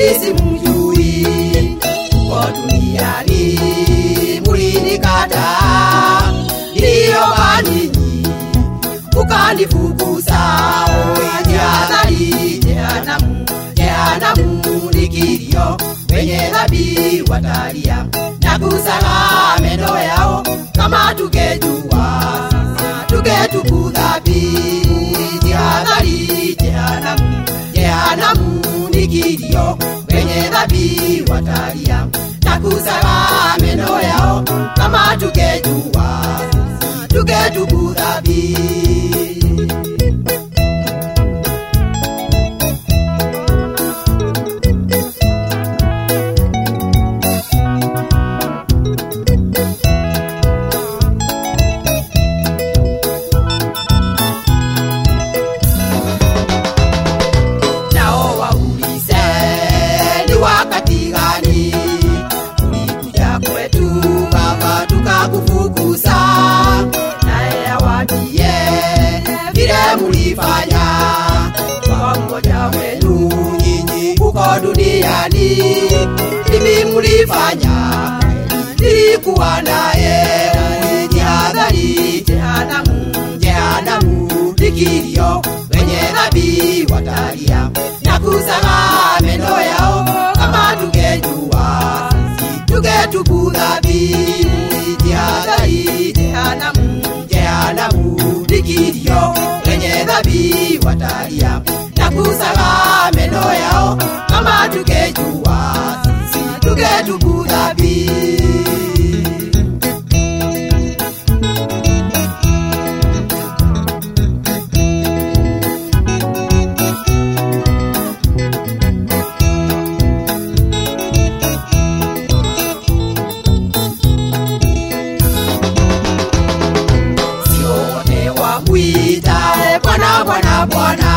simjui uko duniani mulinikata iliyoba ninyi ukanifukuza jihadhari jehanamu jehanamu ni kilio wenye dhambi watalia na kusaga meno yao kama tukejua tuketubu dhambi jihadhari jehanamu jehanamu ni kilio wenye dhambi watalia na kusaga meno yao kama tukejua tuketubu dhambi nao waulize ni wakati gani ulikuja kwetu baba tukakufukuza naye awadie vile mulifanya kwa mmoja wenu nyinyi huko duniani mimi mulifanya nilikuwa naye jihadhari jehanamu jehanamu nikilio wenye dhambi watalia na kusaga meno yao kama tungejua sisi tungetubu dhambi jihadhari jehanamu jehanamu nikilio wenye dhambi watalia na kusaga meno yao kama tungejua sisi tungetubu dhambi sio wote wakuita Bwana Bwana Bwana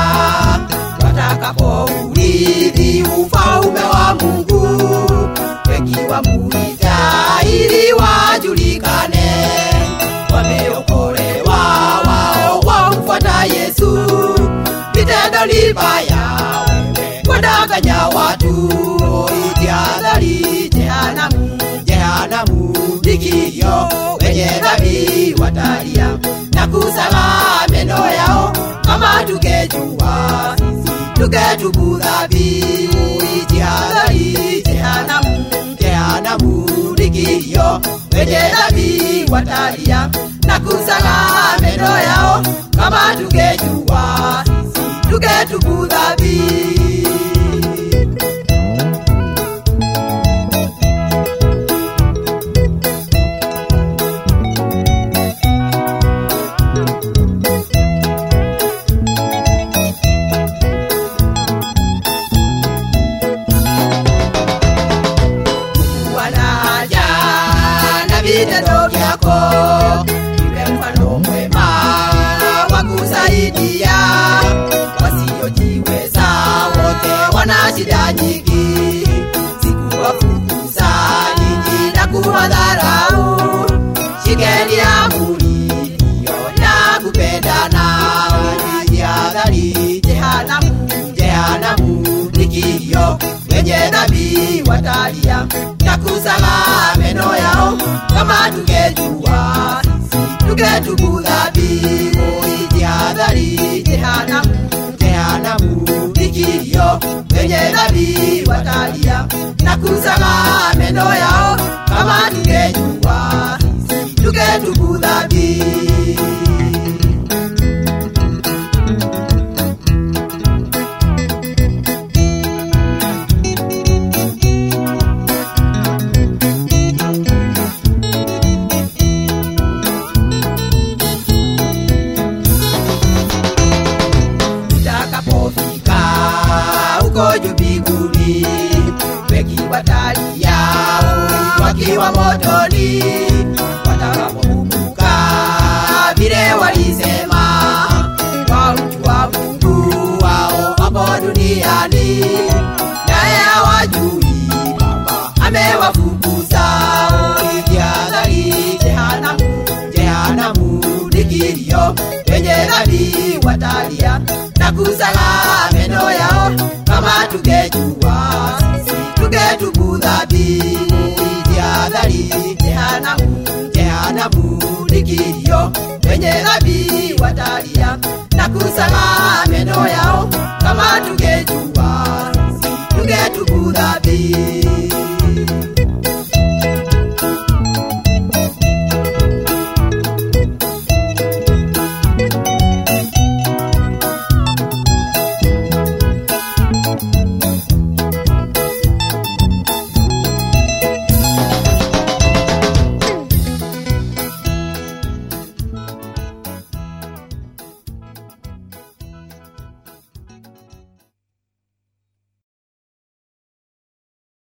watakapourithi ufalme wa Mungu, wengi wamuita ili wajulikane wameokolewa, wao wamfuata Yesu. Vitendo ni baya, wewe wadanganya watu, jihadhari jehanamu, jehanamu ni kilio, wenye dhambi watalia na kusaga meno yao, kama tungejua sisi tungetubu dhambi. Jihadhari jehanamu, jehanamu ni kilio, wenye dhambi watalia na kusaga meno yao, kama tungejua sisi tungetubu dhambi. wanaja na vitendo vyako iwe mfano mwema wa kusaidia wasiojiweza wote wana shida nyingi sikuwafukuza ninyi na kuwadharau shikeni amri hiyo ya kupendana jihadhari jehanamu jehanamu ni kilio wenye dhambi watalia na kusaga meno yao kama tungejua sisi tungetubu dhambi jihadhari jehanamu jehanamu ni kilio wenye dhambi watalia na kusaga meno yao kama tungejua sisi tungetubu dhambi utakapofika huko juu mbinguni, wengi watalia wakiwa motoni, watakapokumbuka vile walisema wamjua Mungu wao hapo duniani, naye hawajui kwamba amewafukuza. Jihadhari, jehanamu, jehanamu ni kilio, wenye dhambi watalia na kusaga meno yao, kama tungejua sisi jehanamu ni kilio, wenye dhambi watalia na kusema meno yao, kama tungejua sisi tungetubu dhambi.